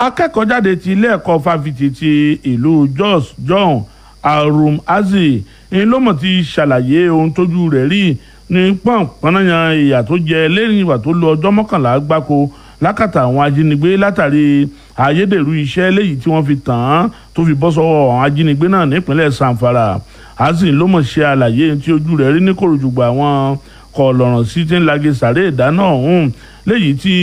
akẹ́kọ̀ọ́jáde ti ilé ẹ̀kọ́ fáfitì ti ìlú Jos John Arum Azi ń lọ́mọ̀ ti ṣàlàyé ohun tójú rẹ̀ rí ní pọ̀npọ̀nàyàn ìyà tó jẹ lẹ́yìn ìgbà tó lo ọjọ́ mọ́kànlá gbáko lákàtà àwọn ajínigbé látàrí ayédèrú iṣẹ́ léyìí tí wọ́n fi tàn án tó fi bọ́ sọ́wọ́ àwọn ajínigbé náà nípínlẹ̀ Zamfara Azi lọ́mọ̀ ṣe àlàyé tí ojú rẹ̀ rí ní kòròjùgbà àwọn kọlọ̀ràn sí ti ń lage sàré ìdáná ọ̀hún léyìí tí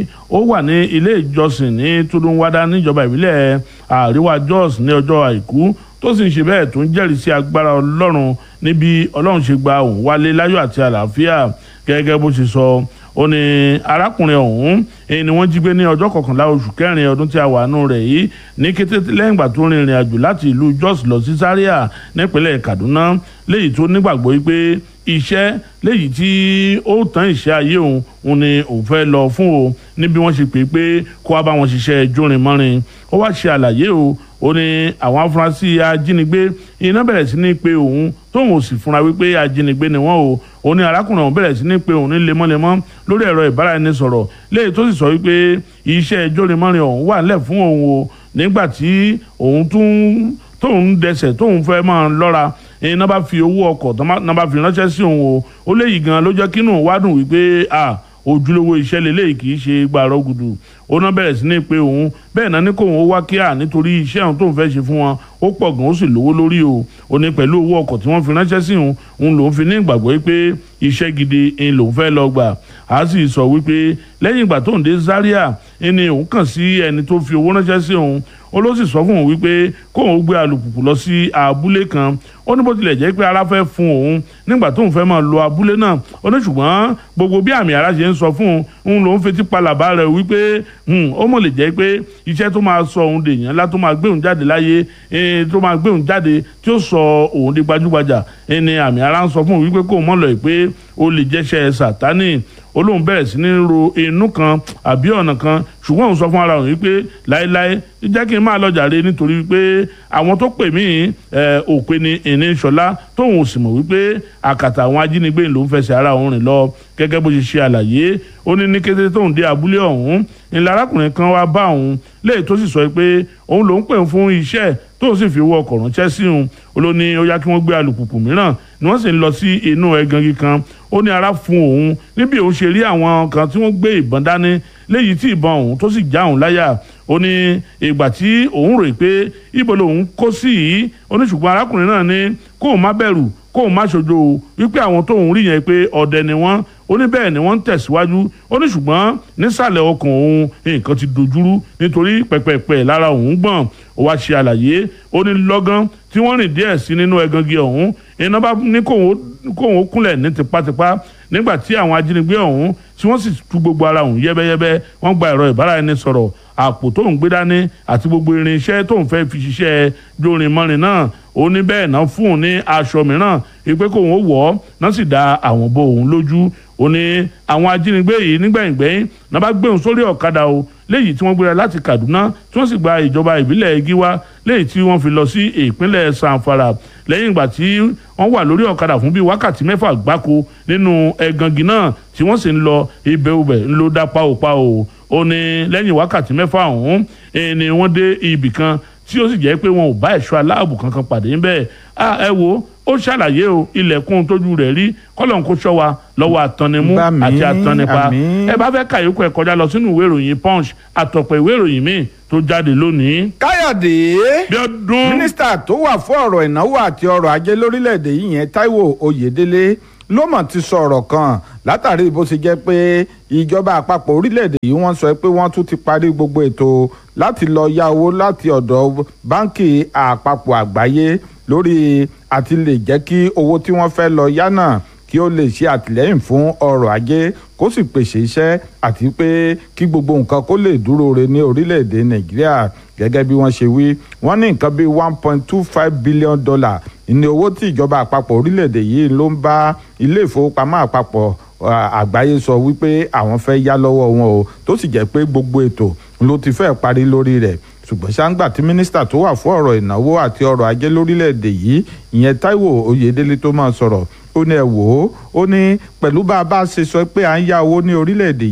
ó wà ní ilé ìjọsìn ní Tudunwada níjọba ìbílẹ̀ àríwá Jos ní ọjọ́ àìkú tó sì ń ṣe bẹ́ẹ̀ tó ń jẹ́rìí sí agbára Ọlọ́run níbi Ọlọ́run ṣe gba òun wálé láyọ̀ àti àlàáfíà gẹ́gẹ́ bó ṣe sọ ó ní arákùnrin ọ̀hún èyí ni wọ́n jí gbé ní ọjọ́ kọkànlá oṣù kẹrin ọdún tí a wà nù rẹ̀ yìí ní kété lẹ́yìn ìgbà tó rin ìrìn àjò láti ìlú Jos lọ sí Zaria nípínlẹ̀ Kaduna léyìí tó nígbàgbọ́ wípé iṣẹ́ léyìí tí ó tán ìṣe ayé òun òun ni òun fẹ́ lọ fún o níbi wọ́n ṣe pé pé kó wá bá wọn ṣiṣẹ́ jórin mọ́rin ó wá ṣe àlàyé o ó ní àwọn afurasí ajínigbé iná bẹ̀rẹ̀ sí ní pé òun tóun ò sì fúnra wípé ajínigbé ni wọ́n o ó ní arákùnrin òun bẹ̀rẹ̀ sí ní pé òun ní lemọ́lemọ́ lórí ẹ̀rọ ìbáraẹnisọ̀rọ̀ léyìí tó sì sọ wípé iṣẹ́ jórin mọ́rin òun wà nílẹ̀ fún òun o nígbà tí òun tún tóun dẹsẹ̀ tóun fẹ́ máa lọ́ra iná bá fi owó ọkọ̀ náà bá fi ránṣẹ́ sí òun o ó léyìí gan ló jẹ́ kínú wádùn wípé ah ojúlówó iṣẹ́ lélẹ́yìí kì í ṣe gbàrọ̀ gùdù ó náà bẹ̀rẹ̀ sí ní pé òun bẹ́ẹ̀ náà ní kóun ó wá kíá nítorí iṣẹ́ òun tóun fẹ́ ṣe fún wọn ó pọ̀ gan ó sì lówó lórí o ó ní pẹ̀lú owó ọkọ̀ tí wọ́n fi ránṣẹ́ sí òun òun lòún fi ní ìgbàgbọ́ pé iṣẹ́ gidi ń lòún fẹ́ lọ gbà á sì sọ wípé lẹ́yìn ìgbà tóun dé Zaria ni òun kàn sí ẹni tó fi owó ránṣẹ́ sí òun ó ló sì sọ fún òun wípé kóun ó gbé alùpùpù lọ sí abúlé kan ó ní bó tilẹ̀ jẹ́ pé ara fẹ́ fún òun nígbà tóun fẹ́ máa lọ abúlé náà ó ní ṣùgbọ́n gbogbo bí àmì ara ṣe ń sọ fún òun lòun fetí palàbá rẹ̀ wípé ó mọ̀ lè jẹ́ pé iṣẹ́ tó máa sọ òun dèèyàn ńlá tó máa gbé òun jáde láyé tó máa gbé òun jáde tí ó sọ òun di gbajúgbajà ni àmì ara ń sọ fún òun wípé kóun mọ̀ lọ pé ó lè jẹ́ṣẹ́ sàtánì olóhùn bẹ̀rẹ̀ sí ní ro inú kan àbí ọ̀nà kan ṣùgbọ́n òun sọ fún ara òun wípé láéláé jẹ́ kí n máa lọ jàre nítorí wípé àwọn tó pè mí òpè ní ìní ṣọlá tóun ò sì mọ̀ wípé àkàtà àwọn ajínigbé ló ń fẹsẹ̀ ara òun rìn lọ gẹ́gẹ́ bó ṣe ṣe àlàyé ó ní ní kété tóun dé abúlé ọ̀hún ńlá arákùnrin kan wá bá òun léyìí tó sì sọ pé òun lòún pè fún iṣẹ́ tóun sì fi owó ọkọ̀ ránṣẹ́ sí òun ó ló ní ó yá kí wọ́n gbé alùpùpù mìíràn ni wọ́n sì ń lọ sí inú ẹ̀gàngí kan ó ní ara fún òun níbi òun ṣe rí àwọn kan tí wọ́n gbé ìbọn dání léyìí tí ìbọn òun tó sì já òun láyà ó ní ìgbà tí òun rò pé ibo lòun kó sí yìí ó ní ṣùgbọ́n arákùnrin náà ní kóun má bẹ̀rù kóun má ṣojo wípé àwọn tóun rí yẹn pé ọdẹ ni wọ́n ó ní bẹ́ẹ̀ ni wọ́n ń tẹ̀síwájú ó ní ṣùgbọ́n nísàlẹ̀ ọkàn òun nǹkan ti dojúrú nítorí pẹ̀pẹ̀pẹ̀ lára òun gbọ̀n ó wá ṣe àlàyé ó ní lọ́gán tí wọ́n rìn díẹ̀ sí nínú ẹ̀gàngí ọ̀hún iná bá ní kóun ó kúnlẹ̀ ní tipátipá nígbà tí àwọn ajínigbé ọ̀hún tí wọ́n sì tú gbogbo ara òun yẹ́bẹ́yẹ́bẹ́ wọ́n gba ẹ̀rọ ìbáraẹnisọ̀rọ̀ àpò tóun gbé dání àti gbogbo irinṣẹ́ tóun fẹ́ fi ṣiṣẹ́ jórin mọ́rin náà ó ní bẹ́ẹ̀ náà fún un ní aṣọ mìíràn ìpè kóun ó wọ̀ ọ́ náà sì da àwọn bo òun lójú ó ní àwọn ajínigbé yìí nígbẹ̀yìngbẹ̀yìn náà bá gbé òun sórí ọ̀kadà o léyìí tí wọ́n gbéra láti Kaduna tí wọ́n sì gba ìjọba ìbílẹ̀ Giwa léyìí tí wọ́n fi lọ sí ìpínlẹ̀ Zamfara lẹ́yìn ìgbà tí wọ́n wà lórí ọ̀kadà fún bíi wákàtí mẹ́fà gbáko nínú ẹ̀gàngì náà tí wọ́n sì ń lọ ibẹ̀ ubẹ̀ ńlọ dá páòpáò ó ní lẹ́yìn wákàtí mẹ́fà ọ̀hún ni wọ́n dé ibì kan tí ó sì jẹ́ pé wọn ò bá ẹ̀ṣọ́ aláàbò kankan pàdé ńbẹ̀ ẹ wo ó ṣàlàyé o ilẹ̀kùn tójú rẹ̀ rí kọ́lọ́n kó ṣọ́ wa lọ́wọ́ àtọ́nimú àti àtọ́nipa ẹ bá fẹ́ kàyókù ẹ̀ kọjá lọ sínú ìwé ìròyìn punch àtọ̀pọ̀ ìwé ìròyìn míì tó jáde lónìí. káyọ̀dé Bíọ́dún mínísítà tó wà fún ọ̀rọ̀ ìnáwó àti ọrọ̀ ajé lórílẹ̀‐èdè yìí yẹn Táíwò Oyèdélé ló mọ̀ ti sọ ọ̀rọ̀ kan látàrí bó ṣe jẹ́ pé ìjọba àpapọ̀ orílẹ̀‐èdè yìí wọ́n sọ pé wọ́n tún ti parí gbogbo ètò láti lọ yá owó láti ọ̀dọ̀ báńkì àpapọ̀ àgbáyé lórí àti lè jẹ́ kí owó tí wọ́n fẹ́ lọ yá náà kí ó lè ṣe àtìlẹ́yìn fún ọrọ̀ ajé kó sì pèsè iṣẹ́ àti pé kí gbogbo nǹkan kó lè dúró re ní orílẹ̀-èdè nàìjíríà gẹ́gẹ́ bí wọ́n ṣe wí wọ́n ní nǹkan bíi one point two five billion dollar ní owó tí ìjọba àpapọ̀ orílẹ̀-èdè yìí ló ń bá ilé ìfowópamọ́ àpapọ̀ àgbáyé sọ wípé àwọn fẹ́ yá lọ́wọ́ wọn o tó sì jẹ́ pé gbogbo ètò ló ti fẹ́ parí lórí rẹ̀ ṣùgbọ́n ṣáńgbà tí mínísítà tó wà fún ọ̀rọ̀ ìnáwó àti ọrọ̀ ajé lórílẹ̀‐èdè yìí ìyẹn Táíwò Oyèdélé tó máa sọ̀rọ̀ ó ní ẹ wò ó ó ní pẹ̀lú bá a bá ṣe sọ pé à ń yá owó ní orílẹ̀‐èdè yìí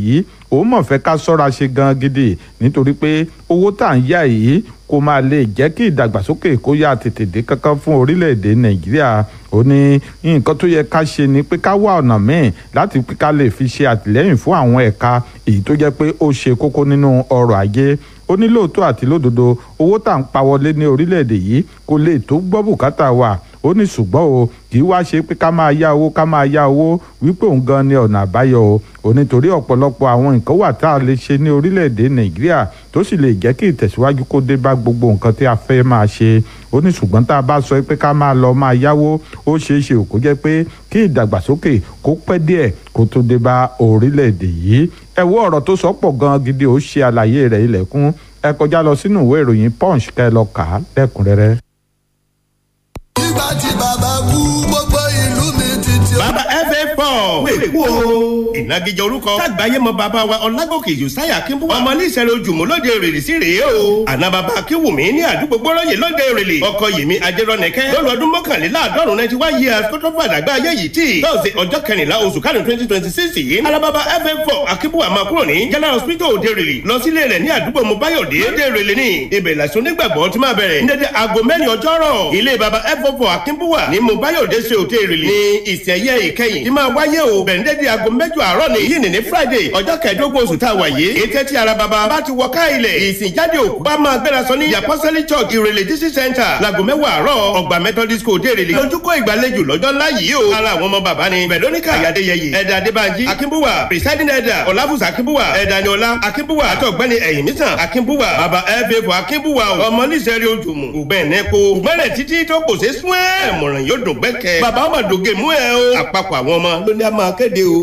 òun mọ̀ fẹ́ ká sọ́ra ṣe gan gidi nítorí pé owó tá à ń yá yìí kó máa lè jẹ́ kí ìdàgbàsókè kó yá tètè dé kankan fún orílẹ̀-èdè nàìjíríà ó ní nǹkan tó yẹ ká ṣe ni pé ká wá ọ̀nà míì láti pé ká lè fi ṣe àtìlẹ́yìn fún àwọn ẹ̀ka èyí tó jẹ́ pé ó ṣe kókó nínú ọrọ̀ ajé ó ní lóòótọ́ àti lódodo owó tá à ń pa wọlé ní orílẹ̀-èdè yìí kò lè tó gbọ́ bùkátà wa ó ní ṣùgbọ́n o kì í wá ṣe pé ká máa yá owó ká máa yá owó wípé òun gan ni ọ̀nà àbáyọ o ò nítorí ọ̀pọ̀lọpọ̀ àwọn nǹkan wà tá a lè ṣe ní orílẹ̀-èdè nàìjíríà tó sì lè jẹ́ kí ìtẹ̀síwájú kó dé bá gbogbo nǹkan tí a fẹ́ máa ṣe ó ní ṣùgbọ́n tá a bá sọ pé ká máa lọ máa yáwó ó ṣeé ṣe kó jẹ́ pé kí ìdàgbàsókè kó pẹ́ díẹ̀ kó tó dé bá orílẹ̀-èdè yìí ẹ wo ọ̀rọ̀ tó sọ pọ̀ gan gidi ó ṣe àlàyé rẹ̀ ilẹ̀kùn ẹ kọjá lọ sínú ìwé ìròyìn punch kẹ́ lọ kà á lẹ́kùnrẹ́rẹ́. nígbà tí bàbá kú gbogbo ìlú mi ti ti. bàbá fa four wèé kú o. ìnagijẹ orúkọ lágbàáyé mọ bàbá wa ọlágòkè josiah akínbùwà ọmọ níṣẹ̀lẹ̀ ojúmọ́ lóde èrèlè sí rèé o. àná bàbá akínwùmí ní àdúgbò gbọ́rọ̀yè lóde èrèlè ọkọ yèmí ajẹ́rọ̀nẹ́kẹ́ lọ́lọ́ ọdún mọ́kànléláàádọ́rùn ninety one years tó tó fàdàgbà ayé yìí tí tọ́sí ọjọ́ kẹrìnlá oṣù kárùn twenty twenty six yìí alábàbà fa four akínbùwà máa kúrò ní general hospital òde èrèlè lọ sílé rẹ̀ ní àdúgbò mobáyọ̀dé òde èrèlè ní ibẹ̀ làṣọ onígbàgbọ́ ti máa bẹ̀rẹ̀ ní dédé aago mẹ́rin ọjọ́rọ̀ ilé baba fa four akínbùwà ní mobáyọ̀dé ṣe òde èrèlè ní ìsẹ̀yẹ ìkẹyìn tí máa wáyé o bẹ̀rẹ̀ ní dédé aago mẹ́jọ àárọ̀ ní yìí ní friday ọjọ́ kẹẹ̀ẹ́dógún oṣù tá a wà yìí ètò tí ara baba bá ti wọ ká ilẹ̀ ìsìnjáde òkú bá máa gbéra sọ ní yapọ́sẹ́lì church ìrẹ̀lẹ̀ district center láago mẹ́wàá àárọ̀ ọgbà methodist school dé ìrẹ̀lẹ̀ lójúkọ́ ìgbàlejò lọ́jọ́ ńlá yìí o ara àwọn ọmọ bàbá ni veronica ayadeyeye ẹ̀dà adébánjí akínbúwà presiding elder ọláfùsà akínbúwà ẹ̀dà niọlá akínbúwà àti ọ̀gbẹ́ni ẹ̀yìn mísàn akínbúwà bàbá ẹ̀fẹ̀fọ̀ akínbúwà ọmọ níṣẹ́rí ojúmù ògbẹ́nẹ́kọ ògbẹ́nẹ́ títí tó kò ṣe sún ẹ̀ mọ̀ràn yóò dùn gbẹ́kẹ̀ bàbá ọmọdògè mú ẹ o àpapọ̀ àwọn ọmọ ló ní a máa kéde o.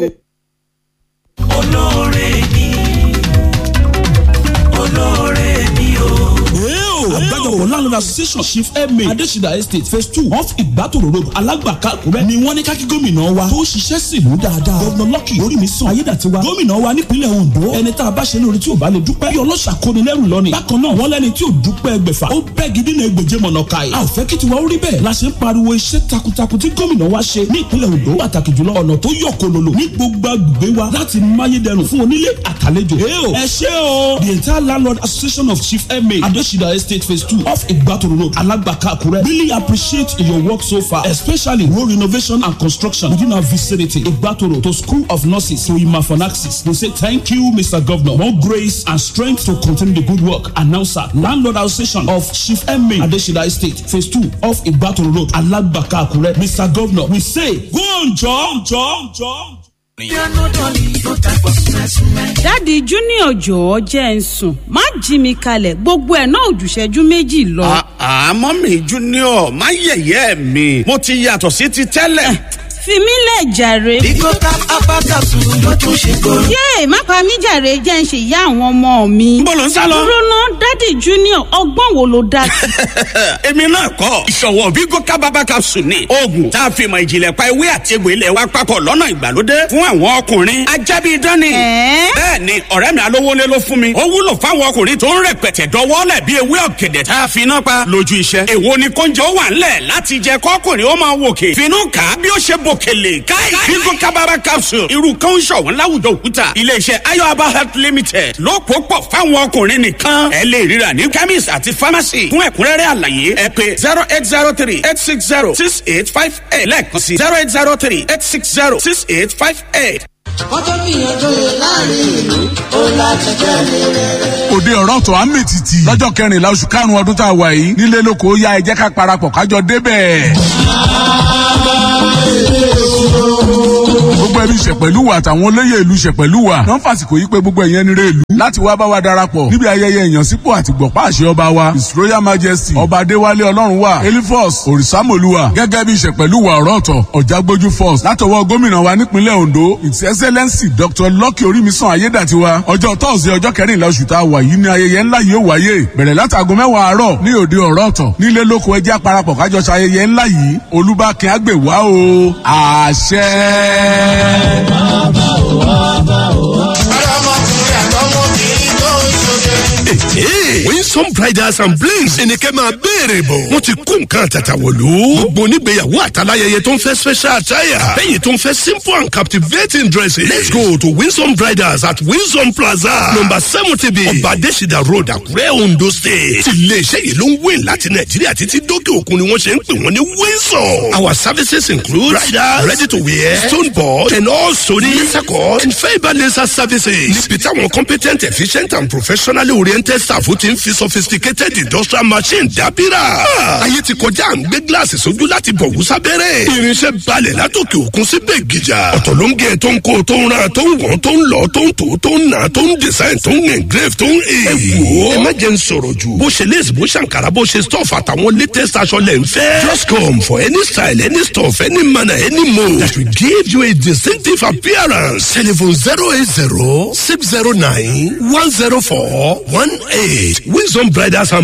olóore mi olóore mi o. àgbájọpọ̀ landlord association chief emir adesina estate phase two off ìgbàtòrò road alágbàká àkúrẹ́ ni wọ́n ní kákí gómìnà wa tó ṣiṣẹ́ sílùú dáadáa gọ́vnà lọ́kì orí mi sàn ayédàtiwa gómìnà wa nípínlẹ̀ ondo ẹni tá a bá ṣe lórí tí ò bá lè dúpẹ́ bí ọlọ́ṣà kóni lẹ́rù lọ́ni bákan náà wọ́n lẹ́ni tí ò dúpẹ́ ẹgbẹ̀fà ó bẹ́ gidi náà egbèje mọ̀nà káyì a ò fẹ́ kí tiwa ó rí bẹ́ẹ̀ la ṣe ń pariwo iṣẹ́ takuntakun tí gómìnà wa ṣe ní ìpínlẹ̀ ondo pàtàkì jùlọ ọ̀nà tó yọ kololo ní gbogbo agbègbè wa láti máyédẹrùn fún onílé àtàlejò ẹ ṣé o the entire landlord association of chief emir adesina estate phase two off Igbatoro Road, Alagbaka, Akure. Really appreciate your work so far, especially road renovation and construction within our vicinity, Igbatoro to School of Nurses, to Imafanaxis. We say thank you, Mr. Governor. More grace and strength to continue the good work. Announcer, Landlord Association of Chief Emmy Adeshida Estate, Phase 2 of Igbatoro Road, Alagbaka, Akure. Mr. Governor, we say, go on, John, John, John. dáàdi junior jọ̀ọ́ jẹ́ ń sùn má jí mi kalẹ̀ gbogbo ẹ̀ náà òjùṣẹ́jú méjì lọ. àmọ́ mi junior má yẹ̀yẹ́ mi mo ti yàtọ̀ sí ti tẹ́lẹ̀. fi mí lẹ̀ jàre. Bigo tap abakasu ló tún ṣe kóró. yéè má pa mí jàre jẹ́ ń ṣe ìyá àwọn ọmọ mi. Níbo lò ń sá lọ? dúró ná dáàdi junior ọgbọ́n wo ló dá sí. èmi náà kọ́ ìṣọ̀wọ́ Bigo kábàbà capsule ni oògùn tá a fi mọ ìjìnlẹ̀ pa ewé àti egbò ilẹ̀ wa papọ̀ lọ́nà ìgbàlódé fún àwọn ọkùnrin ajábí dání. Ẹ̀ẹ́? bẹ́ẹ̀ ni ọ̀rẹ́ mi alówólé ló fún mi ó wúlò fáwọn ọkùnrin tó ń rẹpẹtẹ dọwọ́lẹ̀ bí ewé ọ̀gẹ̀dẹ̀ tá a fi iná pa lójú iṣẹ́. èwo ni kóúnjẹ ó wà ńlẹ̀ láti jẹ kọ́kùnrin ó máa wòkè finú kà á bí ó ṣe bòkèlè káì Bigo kábàbà capsule irú kan ń ṣọ̀wọ́n láwùjọ òkúta iléeṣẹ́ ayọ̀aba health limited ló pò pọ̀ fáwọn ọkùnrin nìkan ẹ lè ríra ní chemist àti pharmacy fún ẹ̀kúnrẹ́rẹ́ àlàyé ẹ pé zero eight zero three eight six zero six eight five eight lẹ́ẹ̀kan sí zero eight zero three eight six zero six eight five eight. wọ́n tó gbìyànjú yẹn láàrin ìlú ó láti jẹ́ ní rere. òde ọ̀rọ̀ tó à ń mètìtì lọ́jọ́ kẹrìnlá oṣù karùn-ún ọdún tá a wà yìí nílé lóko ó yá ẹ jẹ́ ká parapọ̀ kájọ débẹ̀. gbogbo ẹbí ṣẹ̀pẹ̀lúwà àtàwọn olóyè ìlú ṣẹ̀pẹ̀lúwà náà fàsìkò yí pé gbogbo ẹ̀yẹn nírè ìlú láti wá bá wa darapọ̀ níbi ayẹyẹ ìyànsípò àti gbọ̀pá àṣẹ ọba wa his royal majesty ọba adéwálé ọlọ́run wa elifos òrìṣàmọ̀lúwà gẹ́gẹ́ bí ìṣẹ̀pẹ̀lúwà ọ̀rọ̀ ọ̀tọ̀ ọ̀jágbójú first látọwọ́ gómìnà wa nípínlẹ̀ ondo his excellency dr lucky orímisàn ayédàtiwa ọjọ́ tọ́sídẹ̀ẹ́ ọjọ́ kẹrìnlá oṣù tá a wà yìí ní ayẹyẹ ńlá yìí ó wáyé bẹ̀rẹ̀ látàgọ́ mẹ́wàá àárọ̀ ní òde ọ̀rọ̀ ọ̀tọ̀ nílé lóko ẹjẹ́ àparapọ̀ kájọ ṣayẹyẹ ńlá yìí olúbákin àgbèwá o àṣẹ. ọlọ́mọkùnrin àtọmọbìnrin tó ń ṣoge. Hey, Winsome bridals and blings ẹnikẹ́ máa béèrè bọ̀. wọ́n ti kó nǹkan àtàtà wọ̀lú. gbogbo onígbéyàwó àtàláyẹyẹ tó ń fẹ́ special attire. lẹ́yìn tó ń fẹ́ simple and captivating dresses. let's go to Winsome bridals at Winsome plaza number seventy b ọba adésìdá road àkúrẹ́ ondo state. iléeṣẹ́ yìí ló ń wé láti nàìjíríà títí dókè òkun ni wọ́n ṣe ń pè wọ́n ní Winsome. our services include bridal ready to wear stone board and also ní laser cut and fibre laser services. níbi táwọn competent efficient and professionally oriented staff ti ń fi sophisticated industrial machine dábìrà. ayé ti kọjá à ń gbé gíláàsì sójú láti bọ̀ wúsá bẹ́rẹ̀. irinṣẹ́ balẹ̀ látòkè òkun sí bẹ́ẹ̀gìjà. ọ̀tọ̀ ló ń gé tó ń kó tó ń ra tó ń wọ̀n tó ń lọ tó ń tò tó ń nà tó ń design tó ń engrave tó ń he. ẹ wò ó ẹ má jẹ́ ń sọ̀rọ̀ jù. bó ṣe lace bó ṣàǹkàrà bó ṣe stuff àtàwọn latest aṣọ lẹ̀ ń fẹ́. just come for any style any stuff any manner any mode that will give you a distinctive appearance. telephone zero eight zero six zero nine one zero four one eight. Wisdom Bridals and